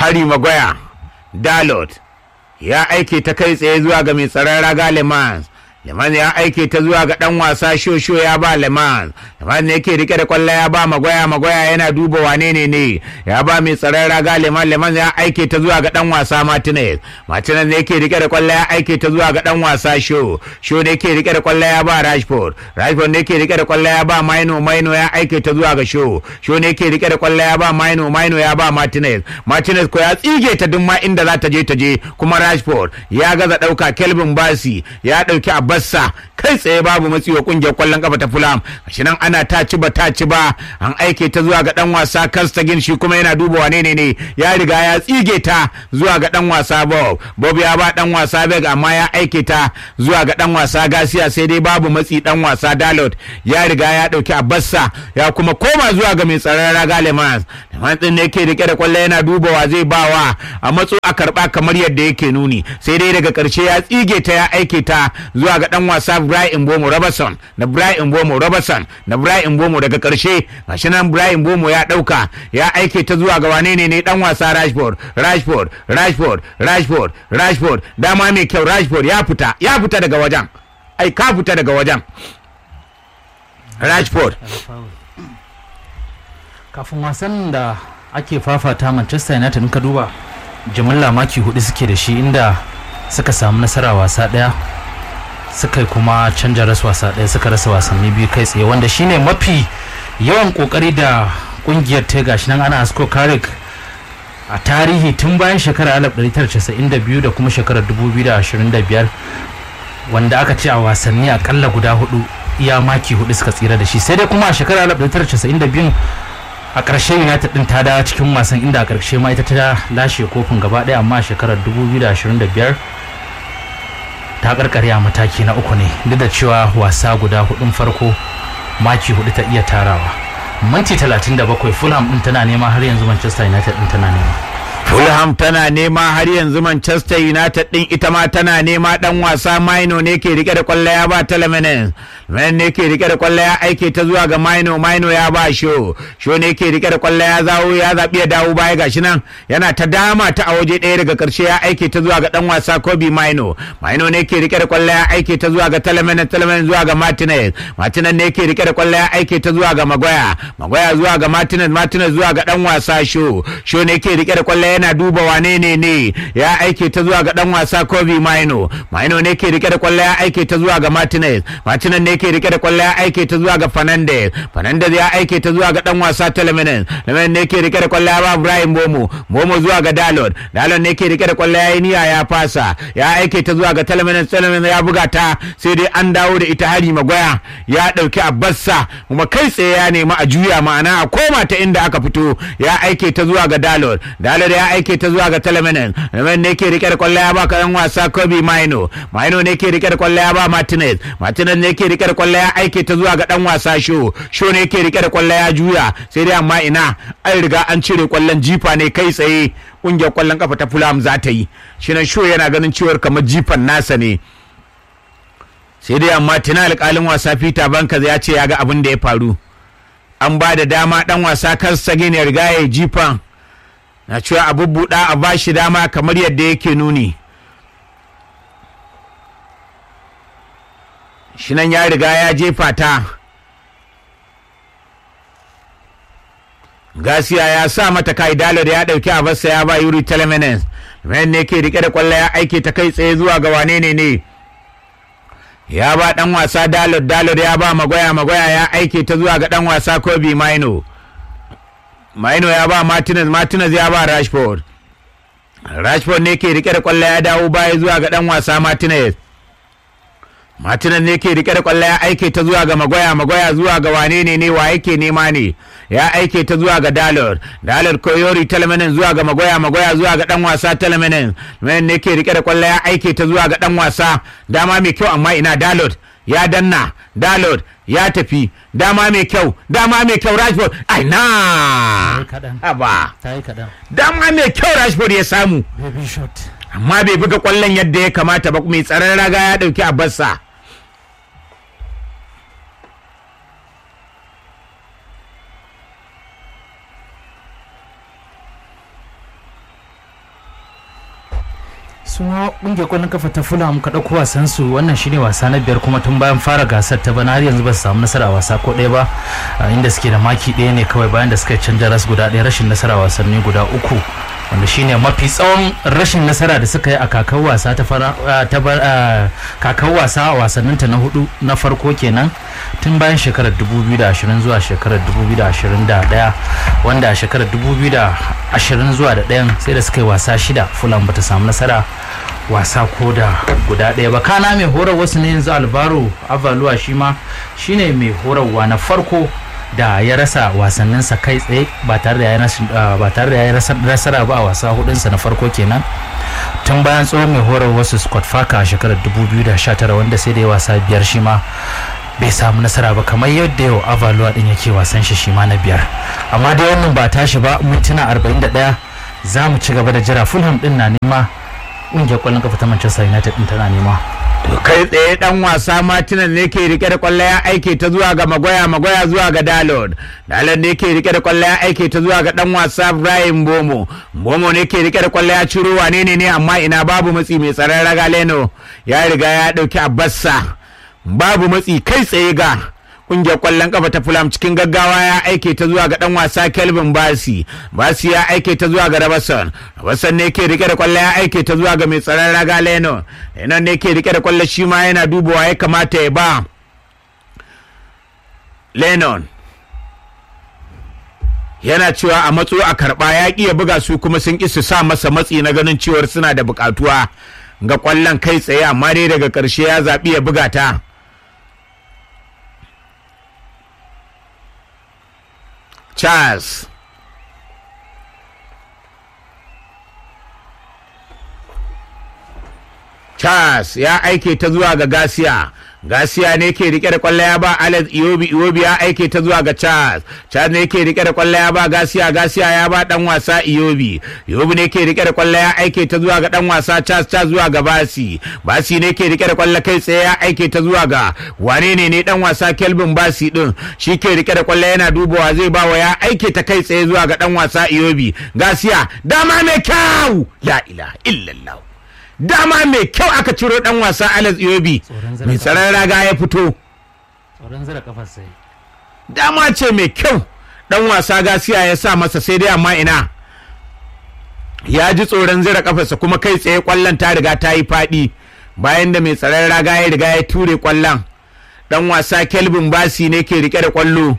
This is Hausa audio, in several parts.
Harry Maguire Dalot ya aike ta kai tsaye zuwa ga mai tsaron raga Le Mans Leman ya aike ta zuwa ga dan wasa shosho ya ba Leman Leman ne yake rike da kwallo ya ba Magoya Magoya yana duba wane ne ne ya ba mai tsaron raga Leman Leman ya aike ta zuwa ga dan wasa Martinez Martinez ne yake rike da kwallo ya aike ta zuwa ga dan wasa Sho Sho ne yake rike da kwallo ya ba Rashford Rashford ne yake rike da kwallo ya ba Maino Maino ya aike ta zuwa ga Sho Sho ne yake rike da kwallo ya ba Maino Maino ya ba Martinez Martinez ko ya tsige ta duk ma inda za ta je ta je kuma Rashford ya gaza dauka Kelvin Basi ya dauki Abassa kai tsaye babu matsi wa kungiyar kwallon kafa ta Fulham shi nan ana ta ci ba ta ci ba an aike ta zuwa ga dan wasa Kastagin shi kuma yana duba wane ne ne ya riga ya tsige ta zuwa ga dan wasa Bob Bob ya ba dan wasa Beg amma ya aike ta zuwa ga dan wasa Gasiya sai dai babu matsi dan wasa Dalot ya riga ya dauki Abassa ya kuma koma zuwa ga mai tsaron raga Lemans Lemans din ne yake rike da kwallo yana duba wa zai bawa a matso a karba kamar yadda yake nuni sai dai daga karshe ya tsige ta ya aike ta zuwa ga dan wasa Brian Bomo Robertson na Brian Bomo Robertson na Brian Bomo daga karshe gashi nan Brian Bomo ya dauka ya aike ta zuwa ga wane ne ne dan wasa Rashford Rashford Rashford Rashford Rashford dama mai kyau Rashford ya fita ya fita daga wajen ai ka fita daga wajen Rashford kafin wasan da ake fafata manchester united in ka duba jimilla maki hudu suke da shi inda suka samu nasara wasa daya suka yi kuma canja rasu wasa daya suka rasa wasanni biyu kai tsaye wanda shine mafi yawan kokari da kungiyar ta gashi nan ana asko karik a tarihi tun bayan shekarar 1992 da kuma shekarar 2025 wanda aka ce a wasanni akalla guda hudu iya maki hudu suka tsira da shi sai dai kuma a shekarar 1992 a ƙarshe united din ta dawo cikin wasan inda a ƙarshe ma ita ta lashe kofin gaba ɗaya amma a shekarar 2025 ta karkare a mataki na uku ne duk da cewa wasa guda hudun farko maki hudu ta iya tarawa minti 37 fulham din tana nema har yanzu manchester united din tana nema Fulham tana nema har yanzu Manchester United din ita ma tana nema dan wasa Maino ne ke rike da kwallo ya ba Telemines. Men ne ke rike da kwallo ya aike ta zuwa ga Maino Maino ya ba Sho. Sho ne ke rike da kwallo ya zawo ya zabi ya dawo baya gashi nan yana ta dama ta a waje ɗaya daga karshe ya aike ta zuwa ga dan wasa Kobe Maino. Maino ne ke rike da kwallo ya aike ta zuwa ga Telemines Telemines zuwa ga Martinez. Martinez ne ke rike da kwallo ya aike ta zuwa ga Magoya. Magoya zuwa ga Martinez Martinez zuwa ga dan wasa Sho. Sho ne ke rike da kwallo yana duba wane ne ne ya aike ta zuwa ga dan wasa Kobe Maino Maino ne ke rike da kwallo ya aike ta zuwa ga Martinez Martinez ne ke rike da kwallo ya aike ta zuwa ga Fernandez Fernandez ya aike ta zuwa ga dan wasa Telemines Telemines ne ke rike da kwallo ya ba Ibrahim Bomo Bomo zuwa ga Dalot Dalot ne ke rike da kwallo ya yi niyya ya fasa ya aike ta zuwa ga Telemines Telemines ya buga ta sai dai an dawo da ita hari magoya ya dauki Abbassa kuma kai tsaye ya nemi a juya ma'ana a koma ta inda aka fito ya aike ta zuwa ga Dalot Dalot ya aike ta zuwa ga Telemenen Telemenen ne ke rike da kwallo ya ba kayan wasa Kobe Maino Maino ne ke rike da kwallo ya ba Martinez Martinez ne ke rike da kwallo ya aike ta zuwa ga dan wasa Sho Sho ne ke rike da kwallo ya juya sai dai amma ina an riga an cire kwallon jifa ne kai tsaye kungiyar kwallon kafa ta Fulham za ta yi shi nan Sho yana ganin cewar kamar jifan nasa ne sai dai amma tuna alƙalin wasa Peter Bankers ya ce ya ga abin da ya faru an ba da dama dan wasa Karsagin ya riga ya jifan na cewa a bubbuɗa a ba shi dama kamar yadda yake nuni shi nan ya riga ya jefa ta gasiya ya sa mata kai dalo da ya ɗauki a basa ya ba yuri telemenes ne ke rike da kwallo ya aike ta kai tsaye zuwa ga wane ne ne ya ba dan wasa dalot dalot ya ba magoya magoya ya aike ta zuwa ga dan wasa kobe maino maino ya ba martinez martinez ya ba rashford rashford ne ke rike da kwallo ya dawo baya zuwa ga dan wasa martinez martinez ne ke rike da kwallo ya aike ta zuwa ga magoya magoya zuwa ga wane ne ne wa yake nema ne ya aike ta zuwa ga dalor dalor koyori talmanin zuwa ga magoya magoya zuwa ga dan wasa talmanin men ne ke rike da kwallo ya aike ta zuwa ga dan wasa dama mai kyau amma ina dalor ya danna dalot ya tafi dama mai kyau dama mai kyau rashford ai na haba ta yi kaɗan dama mai kyau rashford ya samu baby shot amma bai buga kwallon yadda ya kamata ba mai tsaron raga ya dauki a bassa suna kungiyar kwallon kafa ta fulham ka ɗauko wasan su wannan shine wasa na biyar kuma tun bayan fara gasar ta bana har yanzu ba su samu nasara a wasa ko ɗaya ba a inda suke da maki ɗaya ne kawai bayan da suka canja ras guda ɗaya rashin nasara wasanni guda uku wanda shine mafi tsawon rashin nasara da suka yi a kakar wasa ta fara ta kakar wasa a wasannin ta na hudu na farko kenan tun bayan shekarar 2020 zuwa shekarar 2021 wanda a shekarar 2020 zuwa da ɗayan sai da suka yi wasa shida fulham bata samu nasara wasa ko da guda ɗaya ba kana mai horar wasu ne yanzu albaro avaluwa shi ma shine mai horarwa na farko da ya rasa wasanninsa kai tsaye ba tare da ya yi nasara ba a wasa hudunsa na farko kenan tun bayan tsohon mai horar wasu scott faka a shekarar 2019 wanda sai da ya wasa biyar shi ma bai samu nasara ba kamar yadda yau avaluwa din yake wasan shi shi ma na biyar amma dai wannan ba tashi ba mintuna 41 za mu ci gaba da jira fulham din na nema ƙungiyar ƙwallon kafa ta manchester united din tana nema To kai tsaye dan wasa Martinan ne ke rike da kwallo ya aike ta zuwa ga Magoya Magoya zuwa ga Dalot. Dalot ne ke rike da kwallo ya aike ta zuwa ga dan wasa Ibrahim Bomo. Bomo ne ke rike da kwallo ya ciro wane ne ne amma ina babu matsi mai tsaron raga Leno ya riga ya dauki Abbassa. Babu matsi kai tsaye ga kungiyar kwallon kafa ta Fulham cikin gaggawa ya aike ta zuwa ga dan wasa Kelvin Basi Basi ya aike ta zuwa ga Rabason Rabason ne ke rike da kwallo ya aike ta zuwa ga mai tsaron raga Leno Leno ne ke rike da kwallo shi ma yana dubawa ya kamata ya ba Lennon yana cewa a matso a karba ya ƙi ya buga su kuma sun ƙi su sa masa matsi na ganin cewar suna da buƙatuwa ga kwallon kai tsaye amma dai daga ƙarshe ya zaɓi ya buga ta. Charles. Charles ya aike ta zuwa ga Gasiya. Gasiya ne ke rike da kwallo ya ba Alex Iwobi Iwobi ya aike ta zuwa ga Charles. Charles ne ke rike da kwallo ya ba Gasiya Gasiya ya ba dan wasa Iwobi. Iwobi ne ke rike da kwallo ya aike ta zuwa ga dan wasa Charles Charles zuwa ga Basi. Basi ne ke rike da kwallo kai tsaye ya aike ta zuwa ga wane ne ne dan wasa Kelvin Basi din. Shi ke rike da kwallo yana dubawa zai ba wa ya aike ta kai tsaye zuwa ga dan wasa Iwobi. Gasiya dama mai kyau. La ilaha illallah. dama mai kyau aka ciro dan wasa Alex Iwobi mai tsaron raga ya fito tsoron zira kafar sai dama ce mai kyau dan wasa gasiya ya sa masa sai dai amma ina ya ji tsoron zira kafarsa kuma kai tsaye kwallon ta riga ta yi faɗi bayan da mai tsaron raga ya riga ya ture kwallon dan wasa Kelvin Basi ne ke rike da kwallo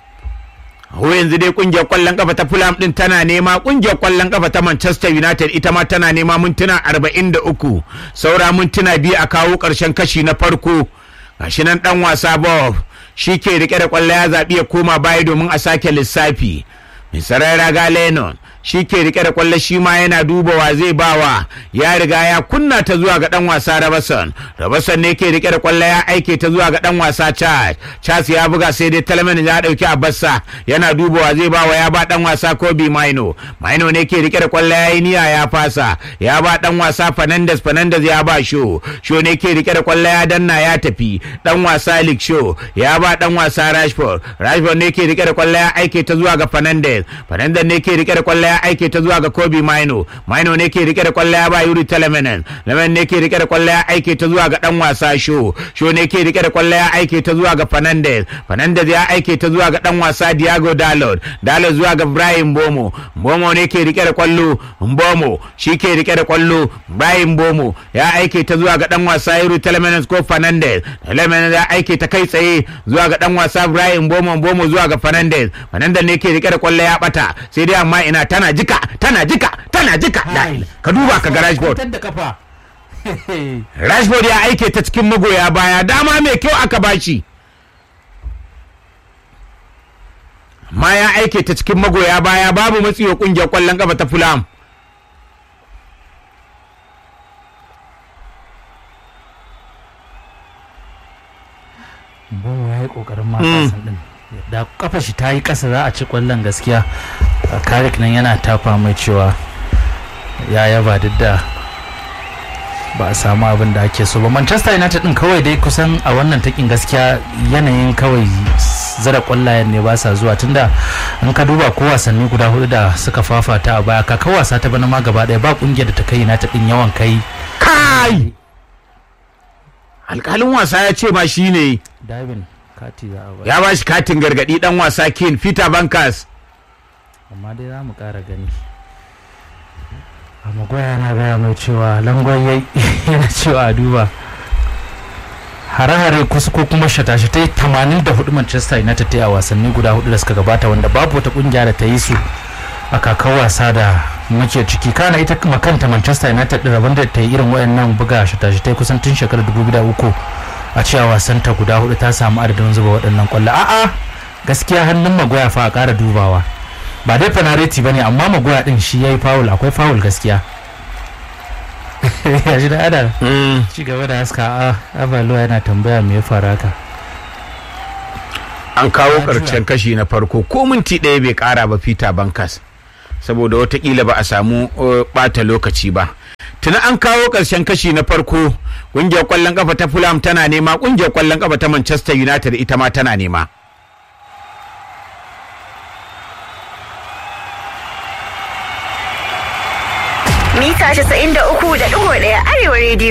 ko yanzu dai kungiyar kwallon kafa ta Fulham din tana nema kungiyar kwallon kafa ta Manchester United ita ma tana nema mintuna 43 saura mintuna biyu a kawo karshen kashi na farko gashi nan dan wasa Bob shi ke rike da kwallo ya zaɓi ya koma baya domin a sake lissafi Misarai Raga Lennon shi ke rike da kwallo shi ma yana duba wa zai bawa ya riga ya kunna ta zuwa ga dan wasa Rabason Rabason ne ke rike da kwallo ya aike ta zuwa ga dan wasa Charles Charles ya buga sai dai Talman ya dauki Abassa yana duba wa zai bawa ya ba dan wasa Kobe Maino Maino ne ke rike da kwallo ya yi niyya ya fasa ya ba dan wasa Fernandez Fernandez ya ba Sho Sho ne ke rike da kwallo ya danna ya tafi dan wasa Lik Sho ya ba dan wasa Rashford Rashford ne ke rike da kwallo ya aike ta zuwa ga Fernandez Fernandez ne ke rike da kwallo ya aike ta zuwa ga Kobe Maino Maino ne ke rike da kwallo ya ba Yuri Telemenen Lemen ne ke rike da kwallo ya aike ta zuwa ga dan wasa Sho Sho ne ke rike da kwallo ya aike ta zuwa ga Fernandez Fernandez ya aike ta zuwa ga dan wasa Diago Dalot Dalot zuwa ga Brian Bomo Bomo ne ke rike da kwallo Bomo shi ke rike da kwallo Brian Bomo ya aike ta zuwa ga dan wasa Yuri Telemenen ko Fernandez Telemenen ya aike ta kai tsaye zuwa ga dan wasa Brian Bomo Bomo zuwa ga Fernandez Fernandez ne ke rike da kwallo ya bata sai dai amma ina tana jika tana jika tana jika ka duba ka ga Rashford da kafa Rashford ya aike ta cikin magoya baya dama mai kyau aka bashi ma ya aike ta cikin magoya baya babu matsiwa kungiyar kwallon kafa ta Fulham Bomo ya yi kokarin matasan din da kafa shi ta yi kasa za a ci kwallon gaskiya karik nan yana tafa mai cewa ya yaba duk da ba a samu abin da ake so ba manchester united din kawai dai kusan a wannan takin gaskiya yanayin kawai zara kwallayen ne ba sa zuwa tunda in ka duba ko wasanni guda hudu da suka fafata a baya kaka wasa ta bana ma gaba daya ba kungiyar da ta kai united din yawan kai kai alkalin wasa ya ce ma shi ne Davin kati za a ba ya ba shi katin gargadi dan wasa kin peter bankers amma dai za mu ƙara gani a magoya na gaya mai cewa langon yayi yana cewa a duba hare-hare kusa ko kuma shata-shatai 84 manchester united ta yi a wasanni guda hudu da suka gabata wanda babu wata kungiya da ta yi su a kakar wasa da muke ciki kana ita kuma kanta manchester united din rabon da ta yi irin wayannan buga shata-shatai kusan tun shekarar 2003 a cewa wasanta guda hudu ta samu adadin zuba waɗannan kwallo a'a gaskiya hannun magoya fa a ƙara dubawa ba dai fanareti ba ne amma magoya din shi ya yi fawul akwai fawul gaskiya ya shi da ada ci gaba da haska a abalo yana tambaya me ya faru haka an kawo karshen kashi na farko ko minti ɗaya bai ƙara ba peter bankers saboda watakila ba a samu uh, ɓata lokaci ba tuna an kawo ƙarshen kashi na farko ƙungiyar ƙwallon ƙafa ta fulham tana nema ƙungiyar ƙwallon ƙafa ta manchester united ita ma tana nema mita 93.1 arewa rediyo